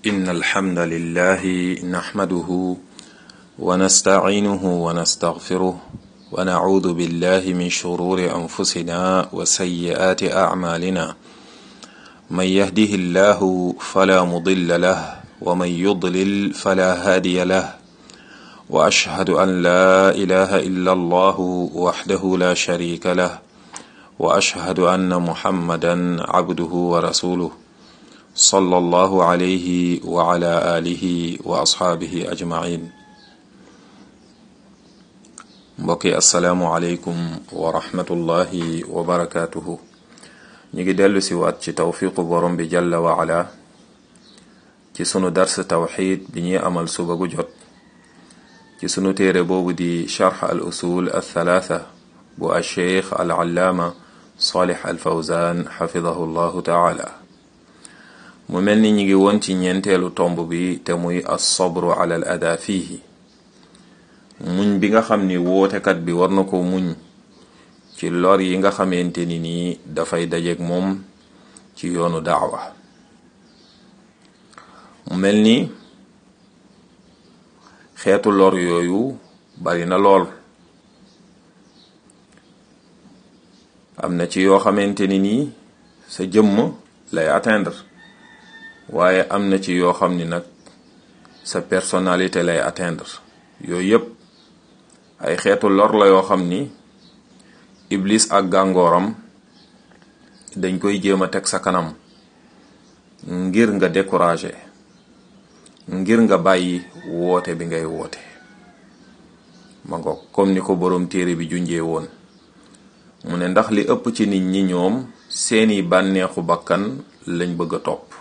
إن الحمد لله نحمده ونستعينه ونستغفره ونعوذ بالله من شرور أنفسنا وسيئات أعمالنا من يهده الله فلا مضل له ومن يضلل فلا هادي له وأشهد أن لا إله إلا الله وحده لا شريك له وأشهد أن محمدا عبده ورسوله صلى الله عليه وعلى آله وأصحابه أجمعين mbokki asalaamualeykum wa rahmatullahi wa barakaatuhu ñu ngi dellu si waat ci tawfiqu borom bi jalla wa ala ci sunu dars tawxid bi ñuy amal suba gu jot ci sunu téere boobu di charx al usul al thalaatha bu al cheikh al allaama salih al fawzan xafidahu llahu taala mu mel ni ñu ngi woon ci ñeenteelu tomb bi te muy as sabru ala al ada fiihi muñ bi nga xam ni wootekat bi war na ko muñ ci lor yi nga xamante ni nii dafay dajeek moom ci yoonu daawa mu mel ni xeetu lor yooyu bari na lool am na ci yoo xamante ni nii sa jëmm lay atteindre waaye am na ci yoo xam ni nag sa personnalité lay atteindre yooyu yépp ay xeetu lor la yoo xam ni iblis ak gàngooram dañ koy jéem a teg sa kanam ngir nga découragé ngir nga bàyyi woote bi ngay woote ma ngoog comme ni ko boroom téere bi junjee woon mu ne ndax li ëpp ci nit ñi ñoom seeni bànneexu bakkan lañ bëgg a topp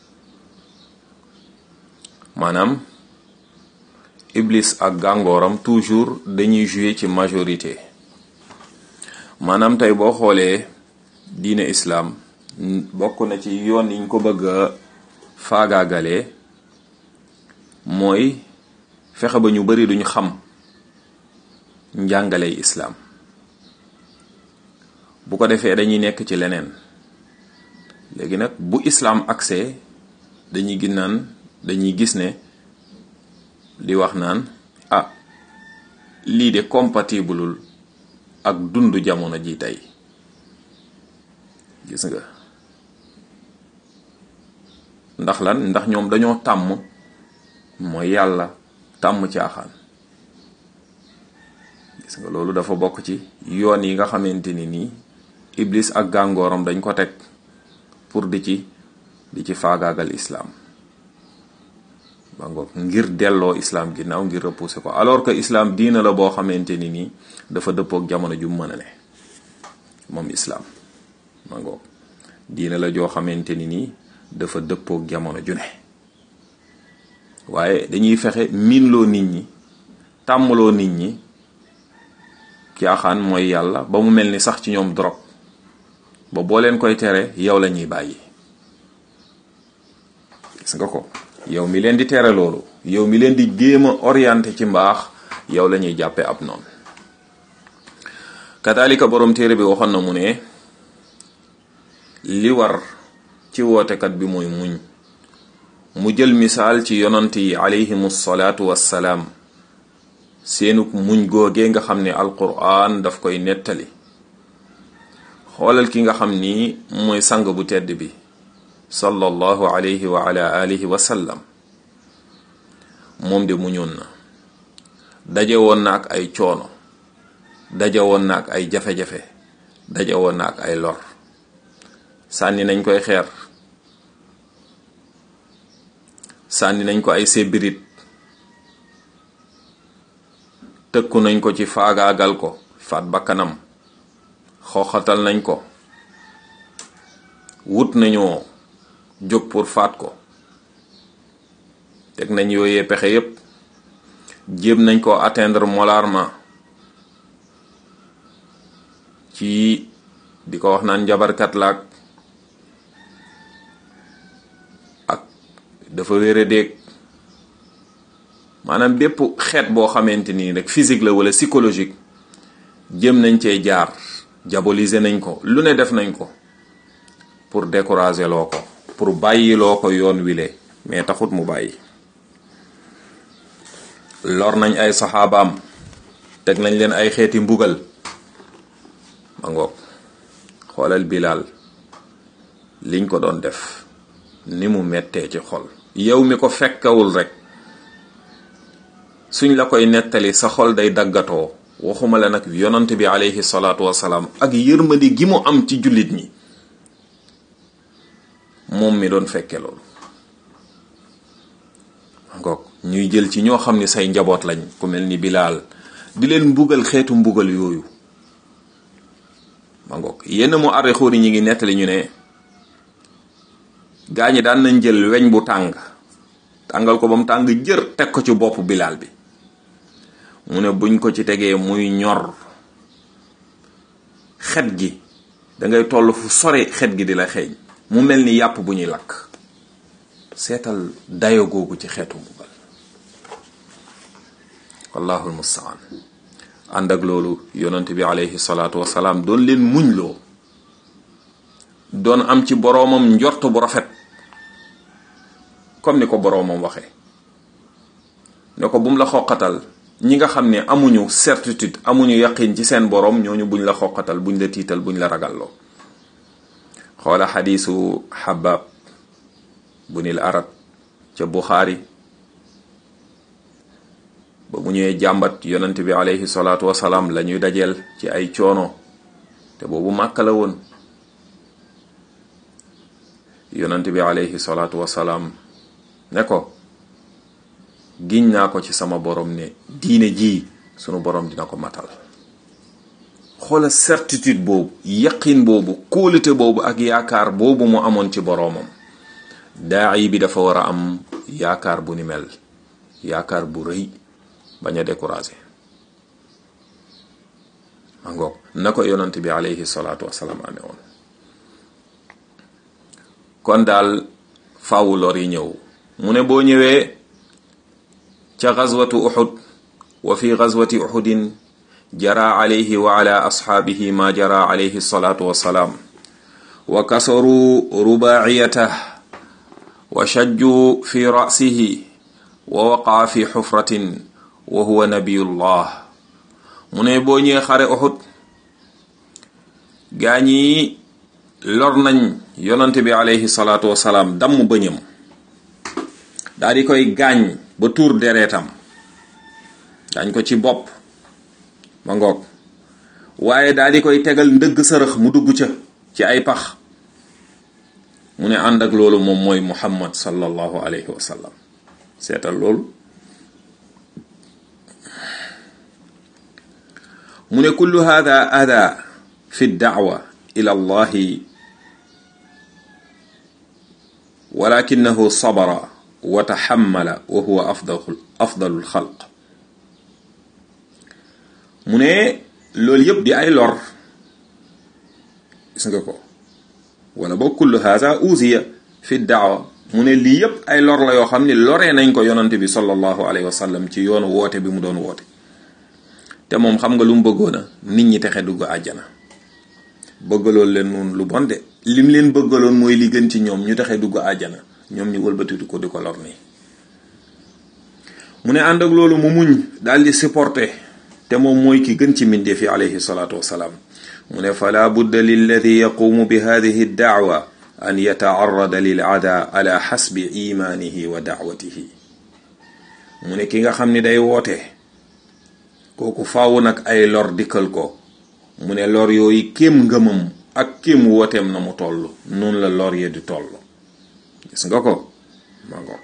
maanaam iblis ak gàngooram toujours dañuy jouer ci majorité maanaam tey boo xoolee diine islaam bokk na ci yoon yiñ ko bëgg a faagaagalee mooy fexe ba ñu bari duñu xam njàngaley islaam bu ko defee dañuy nekk ci leneen léegi nag bu islaam accès dañuy gis naan dañuy gis ne di wax naan ah lii de compatible ak dund jamono ji tey gis nga ndax lan ndax ñoom dañoo tàmm mooy yàlla tàmm caaxaan gis nga loolu dafa bokk ci yoon yi nga xamante ni nii iblis ak gàngooram dañ ko teg pour di ci di ci faagaagal islaam ba ngoog ngir delloo islaam ginnaaw ngir repousser ko alors que islaam diina la boo xamante ni nii dafa dëppook jamono ju mën a ne moom islaam ba ngoog diina la joo xamante ni nii dafa dëppook jamono ju ne waaye dañuy fexe miinloo nit ñi tàmmaloo nit ñi caaxaan mooy yàlla ba mu mel ni sax ci ñoom drogue ba boo leen koy tere yow la ñuy bàyyi gis nga ko yow mi leen di tere loolu yow mi leen di jéem a orienté ci mbaax yow la ñuy jàppe ab noonu kadalika boroom téere bi waxoon na mu ne li war ci wootekat bi mooy muñ mu jël misaal ci yonant yi alayhimu salaatu wassalaam seenuk muñ googee nga xam ne alquran daf koy nettali xoolal ki nga xam ni mooy sang bu tedd bi sallallahu alayhi wa ala alihi wa sallam moom de muñoon na daje woon na ak ay coono daje woon na ak ay jafe-jafe daje woon na ak ay lor sànni nañ koy xeer sànni nañ ko ay sébirit tëkku nañ ko ci faagaagal ko faat bakkanam xooxatal nañ ko wut nañoo jóg pour faat ko teg nañ yooyee pexe yépp jéem nañ ko atteindre moralement ci di ko wax naan njabarkat laak ak dafa wére déeg maanaam bépp xeet boo xamante nii rek physique la wala psychologique jëm nañ cee jaar diaboliser nañ ko lu ne def nañ ko pour décourager loo ko pour bàyyiloo ko yoon wile mais taxut mu bàyyi lor nañ ay saxaabaam teg nañ leen ay xeeti mbugal ma ngoog xoolal bilaal liñ ko doon def ni mu mettee ci xol yow mi ko fekkawul rek suñ la koy nettali sa xol day daggatoo waxuma la nag yonant bi aleyhi salaatu wasalaam ak yërmandi gi mu am ci jullit ñi moom mi doon fekke loolu ngoog ñuy jël ci ñoo xam ni say njaboot lañ ku mel ni bilaal di leen mbugal xeetu mbugal yooyu ma ngoog yenn mu arre xóori ñi ngi nettali ñu ne gaa ñi daan nañ jël weñ bu tàng tàngal ko ba mu tàng jër teg ko ci bopp bilaal bi mu ne buñ ko ci tegee muy ñor xet gi dangay toll fu sore xet gi di la xeeñ mu mel ni yàpp bu ñuy lakk seetal dayo googu ci xeetu mbugal wallahu almustaan ànd ak loolu yonent bi aleyhi salaatu wasalaam doon leen muñ loo doon am ci boroomam njort bu rafet comme ni ko boroomam waxee ne ko bum la xoqatal ñi nga xam ne amuñu certitude amuñu yaqin ci seen boroom ñooñu buñ la xoqatal buñ la tiital buñ la ragalloo xoola xadiisu xabaab bu nil arab ca buxaari ba mu ñëwee jàmbat yonent bi aleyhi salaatu wasalaam la ñuy dajeel ci ay coono te boobu màkk la woon yonent bi aleyhi salaatu wasalaam ne ko giñ naa ko ci sama borom ne diine ji sunu borom dina ko matal xoola certitude boobu yaqin boobu kóolute boobu ak yaakaar boobu mu amoon ci boroomam daayi bi dafa war a am yaakaar bu ni mel yaakaar bu rëy bañ a découragé ma ngoog na ko yonant bi aleyhi salaatu wasalaam amee woon kon daal faawu lor yi ñëw mu ne boo ñëwee ca gazwatu uxud wa fi gazwati uxudin jara alayhi wa ala asxaabihi ma jara alayhi salaatu wasalaam wa kasaru rubaaciyatah wa shajju fi ra'sihi wa waqaa fi xufratin wa huwa nabiyullah mu ne boo ñëwee xare uxud gaa ñi lor nañ yonante bi alayhi salaatu wasalaam damm bëñam daal di koy gaañ ba tuur dereetam gaañ ko ci bopp ma ngoog waaye daal di koy tegal ndëgg sërëx mu dugg ca ci ay pax mu ne ànd ak loolu moom mooy muhammad sallallahu alayhi wa sallam seetal loolu mu ne kullu hada ada fi daawa ila allahi walakinahu sabara wa taxammala wa huwa afdalu afdalu lxalq mu ne loolu yëpp di ay lor gis nga ko wala boo kullu haza uziya fi daawa mu ne lii yëpp ay lor la yoo xam ne loree nañ ko yonante bi sallallahu alayhi wa sallam ci yoonu woote bi mu doon woote te moom xam nga lu mu bëggoon a nit ñi texe dugg àjjana bëggaloon leen noonu lu bon de lim leen bëggaloon mooy li gën ci ñoom ñu texe dugg àjjana ñoom ñu wëlbatitu ko di ko lor nii mu ne ànd ak loolu mu muñ daal di supporter te moom mooy ki gën ci mbindeef yi alayhi salaatu wasalaam mu ne fala budda lilladi yaqumu bi hadihi daawa an yataarrada lil ada ala xasbi imaanihi wa daawatihi mu ne ki nga xam ni day woote kooku faaw nag ay lor dikkal ko mu ne lor yooyu kéem ngëmam ak kéem wooteem na mu toll noonu la lor yee di toll gis nga ko ma ngo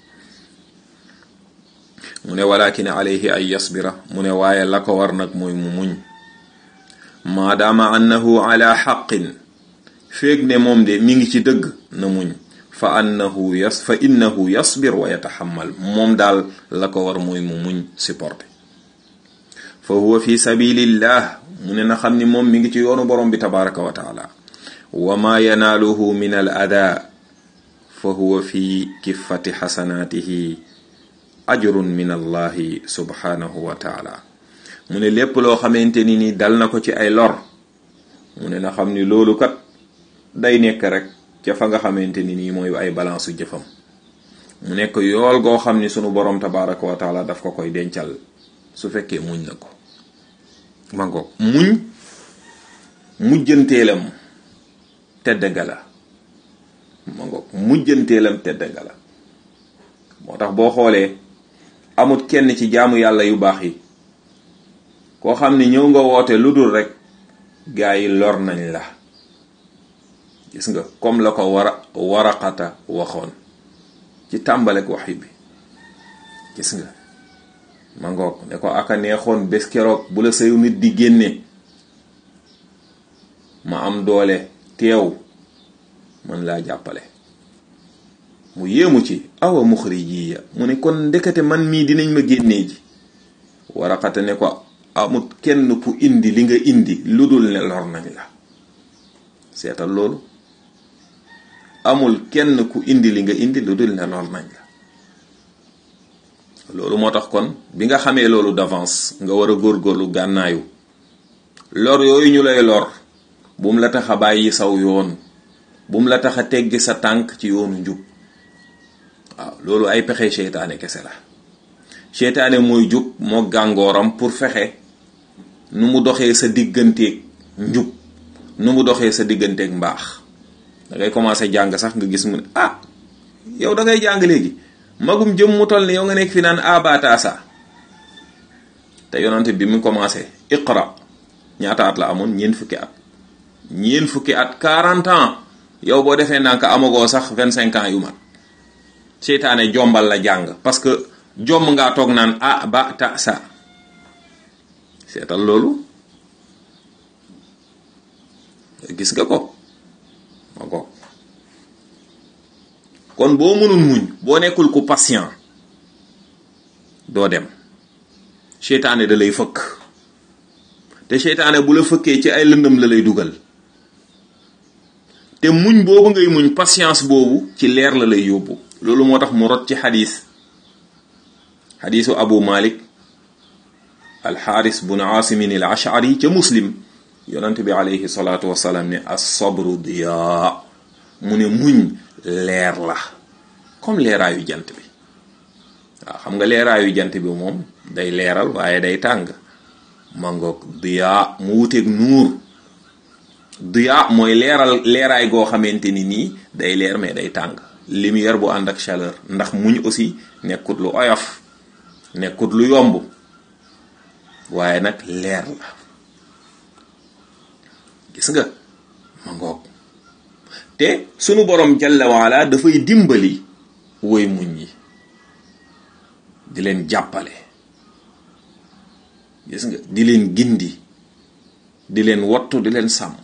mu ne walakin alayhi ay yasbira mu ne waaye la ko war nag mooy mu muñ maadaama annahu ala xaqin féeg ne moom de mi ngi ci dëgg na muñ fa annahu yas fa innahu yasbir wa yataxamal moom daal la ko war mooy mu muñ supporté fa huwa fi sabilillah mu ne na xam ni moom mi ngi ci yoonu borom bi tabaraka wa taala wa ma yanaaluhu min al ada fa huwa fi kiffati xasanaatihi ajrun min allahi subhanahu wa taala mu ne lépp loo xamante ni ni dal na ko ci ay lor mu ne na xam ni loolu kat day nekk rek ca fa nga xamante ni nii mooy ay balance jëfam mu nekk yool goo xam ni sunu borom tabaraka wa taala daf ko koy dencal su fekkee muñ na ko ma ngoog muñ mujjanteelam tedd nga la ma ngoog mujjanteelam tedd nga la moo tax boo xoolee amut kenn ci jaamu yàlla yu baax yi koo xam ni ñëw nga woote lu dul rek gaa yi lor nañ la gis nga comme la ko wara waraqata waxoon ci tàmbalek waxi bi gis nga ma ngoog ne ko aka neexoon bés keroog bu la sayu nit di génne ma am doole teew mën laa jàppale mu yéemu ci awa muxrijiya mu ne kon ndekete man mii dinañ ma génnee ji waraqata ne ko amut kenn ku indi li nga indi lu dul ne lor nañ la seetal loolu amul kenn ku indi li nga indi lu dul ne lor nañ la loolu moo tax kon bi nga xamee loolu d'avance nga war a góorgóorlu gànnaayu lor yooyu ñu lay lor bu mu la tax a bàyyi saw yoon bu mu la tax a teggi sa tànk ci yoonu njub waaw loolu ay pexe seytaane kese la seytaane mooy jub moo gàngooram pour fexe nu mu doxee sa digganteeg njub nu mu doxee sa digganteeg mbaax da ngay commencé jàng sax nga gis mu ne ah yow da ngay jàng léegi magum jëm mu toll ni yow nga nekk fi naan abataasa te yonante bi mu commencé iqra ñaata at la amoon ñeent fukki at ñeent fukki at 40 ans yow boo defee ndànk amagoo sax 25 ans yu mat seytaane jombal la jàng parce que jomb ngaa toog naan a ba ta sa seetal loolu gis nga ko ma ko kon boo mënul muñ boo nekkul ku patient doo dem seytaane da lay fëkk te seytaane bu la fëkkee ci ay lëndëm la lay dugal te muñ boobu ngay muñ patience boobu ci leer la lay yóbbu loolu moo tax mu rot ci xadis xadisu abu malik alxaaris bun aasimin al ashari ca muslim yonante bi alayhi salaatu wasalaam ne as-sabru diyaa mu ne muñ leer la comme leeraayu jant bi waaw xam nga leeraayu jant bi moom day leeral waaye day tàng mangoog diyaa mu wuteeg nuur diyaa mooy leeral leeraay goo xamante ni nii day leer mais day tàng lumière bu ànd ak chaleur ndax muñ aussi nekkut lu oyof nekkut lu yomb waaye nag leer la gis nga ma ngoog te sunu borom jalla waala dafay dimbali woy muñ yi di leen jàppale gis nga di leen gindi di leen wottu di leen sàmm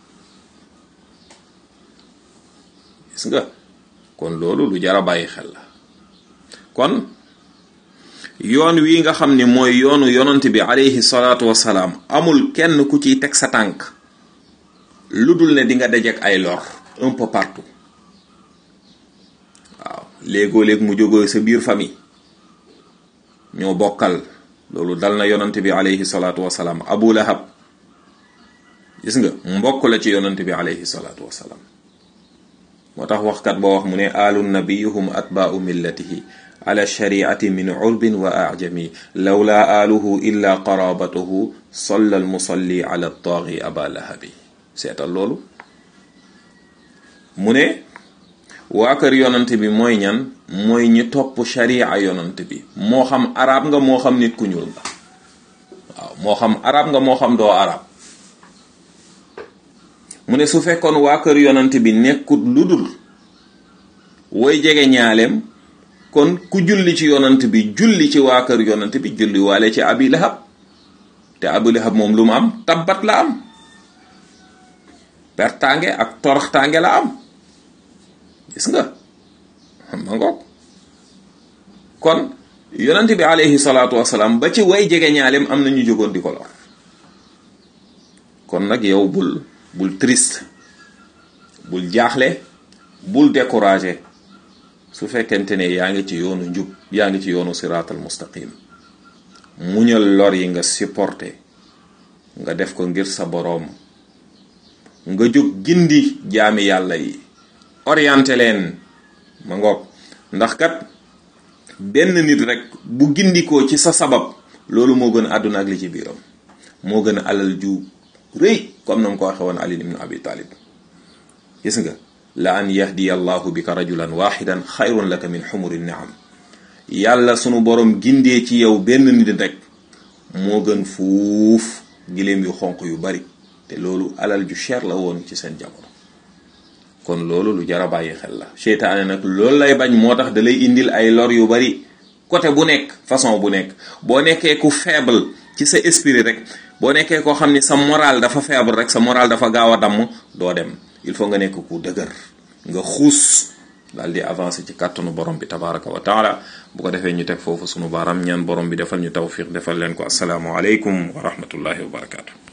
gis nga kon loolu lu jar a bàyyi xel la kon yoon wi nga xam ni mooy yoonu yonant bi alayhi salaatu wasalaam amul kenn ku ciy teg sa tànk lu dul ne di nga dajeek ay lor un peu partout waaw léegoo léeg mu jógoo sa biir famille ñoo bokkal loolu dal na yonant bi alayhi salaatu wasalaam abu lahab gis nga mbokk la ci yonant bi alayhi salaatu wasalaam moo tax waxkat ba wax mu ne alu nabiyuhum atbaau millatihi ala shariati min urbin wa ajami lawla aluhu illa qarabatuhu salla almusalli ala taagi aba lahabi seetal loolu mu ne waa kër yonant bi mooy ñan mooy ñi topp sharia yonant bi moo xam arab nga moo xam nit ku ñuul nga waaw moo xam arab nga moo xam doo arab mu ne su fekkoon waa kër yonant bi nekkut lu dul woy jege ñaaleem kon ku julli ci yonant bi julli ci waa kër yonant bi julli waale ci abi lahab te abi lahab moom lu mu am tabbat la am pertaange ak toroxtaange la am gis nga ma ngoog kon yonant bi alayhi salaatu wasalaam ba ci way jege ñaaleem am na ñu jógoon di ko lor kon nag yow bul bul triste bul jaaxle bul découragé su fekkente ne yaa ngi ci yoonu njub yaa ngi ci yoonu siraatal mustaqim muñal lor yi nga supporté nga def ko ngir sa boroom nga jóg gindi jaami yàlla yi orienté leen ma ngoog ndax kat benn nit rek bu gindikoo ci sa sabab loolu moo gën a àdduna ak li ci biiram moo gën a alal ju rëy comme na nga ko waxe woon Ali ibn Abi Talib gis nga la an yahdiya allahu bika rajulan waxidan xayrun laka min xumuri niam yàlla sunu borom gindee ci yow benn nit rek moo gën fuuf giléem yu xonq yu bari te loolu alal ju cher la woon ci seen jamono kon loolu lu jara bàyyi xel la seytaane nag loolu lay bañ moo tax da lay indil ay lor yu bari côté bu nekk façon bu nekk boo nekkee ku faible ci sa esprit rek boo nekkee koo xam ni sa moral dafa faible rek sa moral dafa gaaw a damm doo dem il faut nga nekk ku dëgër nga xuus daal di avancer ci kàttanu borom bi tabaraka wa taala bu ko defee ñu teg foofu sunu baaram ñaan borom bi defal ñu tawfiq defal leen ko asalaamu aleykum wa rahmatullahi wa barakaatu.